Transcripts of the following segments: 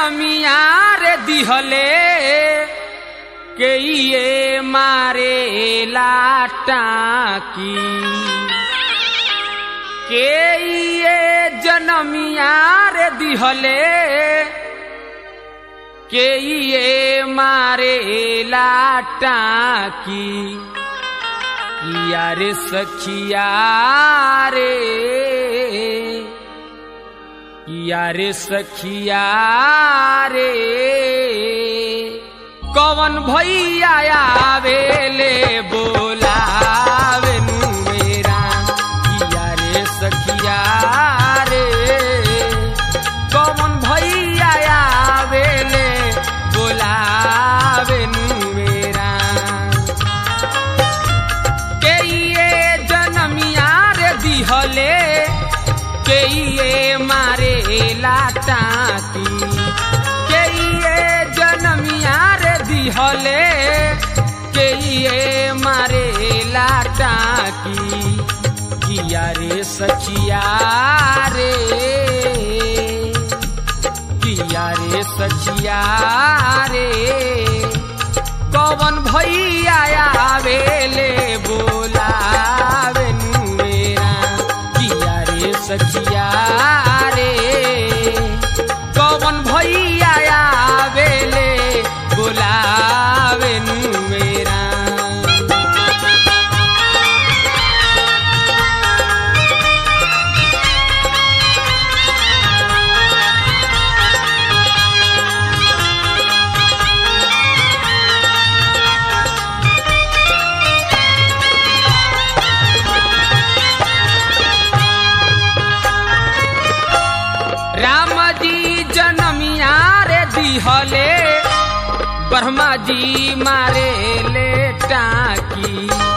जनमिया रे दिहले के ये मारे लाटाकी के ये जनमिया रे दिहले के ये मारे लाटाकी किया रे सखिया रे किया रे सखिया रे कवन भैया आवेले बोलावे नु मेरा किया रे सखिया रे कवन भैया आवेले बोलावे नु मेरा के ये जनमिया रे दिहले के ये मारे लाटाकी के ये जनमिया रे दिहले के ये मारे लाटाकी किया रे सचिया रे किया रे सचिया रे कवन भैया आवेले बोलावे नु मेरा किया रे सचिया रे कवन भैया आवेले बोलावे नु मेरा राम जी जनमिया रे दिहले ब्रह्मा जी मारे ले टाकी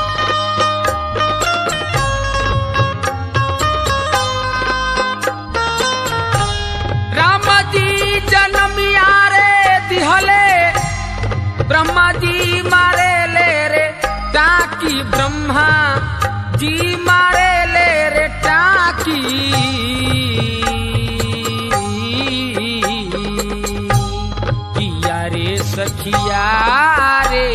राम जी जनमिया रे दिहले ब्रह्मा जी मारे ले रे टाकी ब्रह्मा जी मारे ले रे टाकी किया रे सखिया रे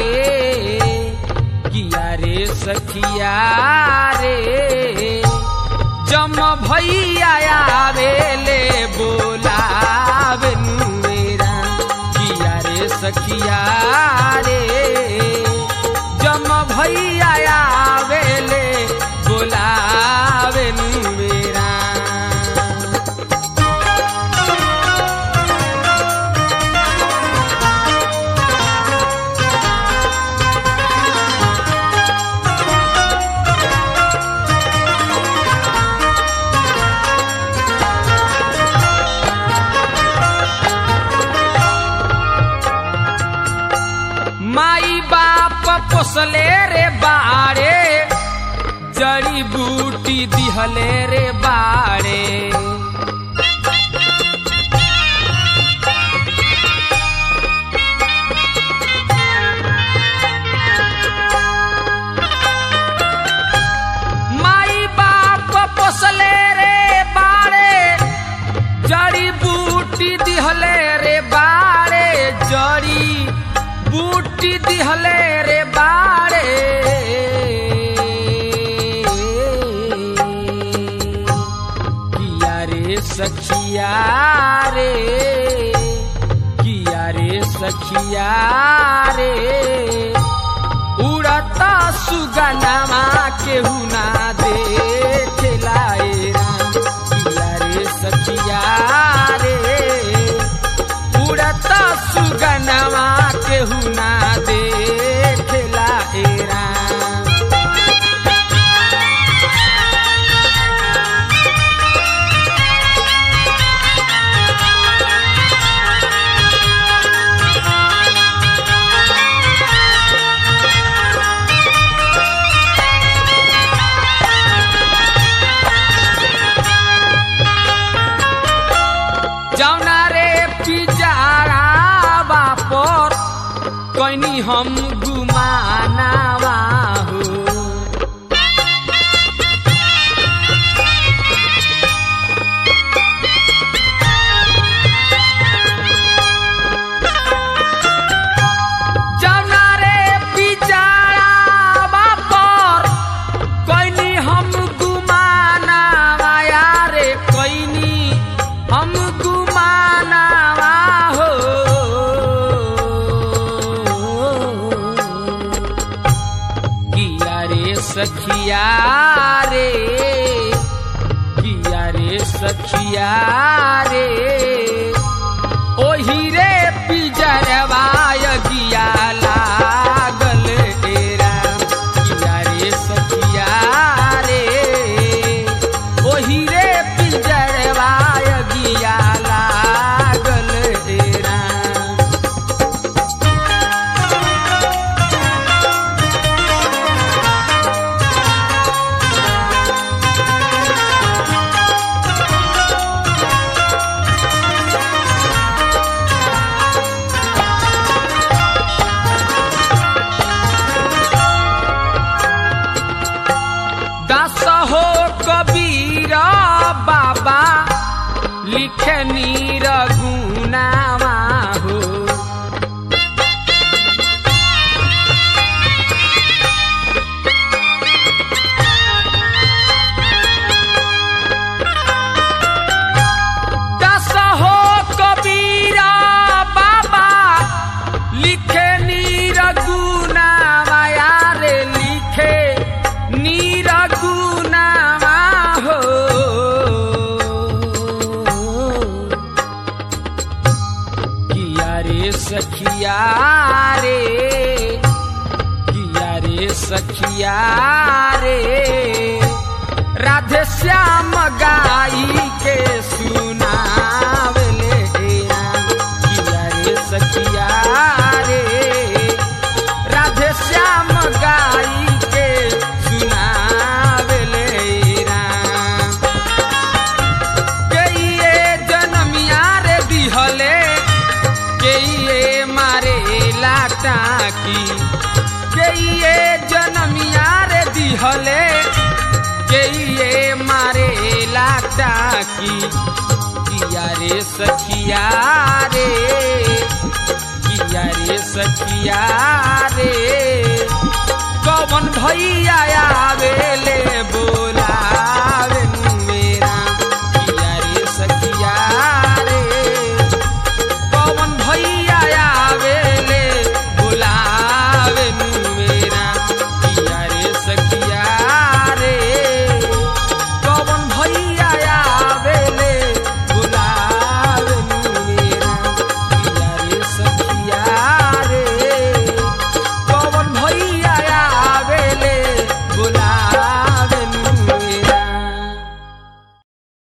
किया रे सखिया रे जम भैया आवेले बोलावे नु मेरा किया रे सखिया रे जम भैया आवेले बोलावे नु मेरा माई बाप पोसले रे बाड़े जड़ी बूटी दिहले रे बाड़े माई बाप पोसले रे बाड़े जड़ी बूटी दिहले रे बाड़े जड़ी बूटी दिहले रे बाड़े किया रे सखिया रे किया रे सखिया रे उड़ता सुगनमा केहू ना देखेला ए राम किया रे सखिया रे उड़ता सुगनमा केहू ना देखेला ए राम जौना रे पिजारा बापर कैनी हम गुमानावा हो सखिया रे किया रे सखिया रे ओही रे पिजरवाय गिया लागल एरा किया रे सखिया रे ओही रे पिजरवाय गिया लागल एरा दास हो कबीर बाबा लिखे नीर गुनावा हो दास हो कबीर बाबा लिखे नीर गुनावा यारे लिखे नीर गुनावा हो किया रे सखिया रे किया रे सखिया रे राधे श्याम गाई के सुनावले किया रे सखिया रे राधे श्याम गाई के सुनावले राम के ये जनमिया रे दिहले के ये मारे लाटा की के ये जनमिया रे दिहले के ये मारे लाटा की किया रे सखिया रे किया रे सखिया रे कौन भैया आवेले बोल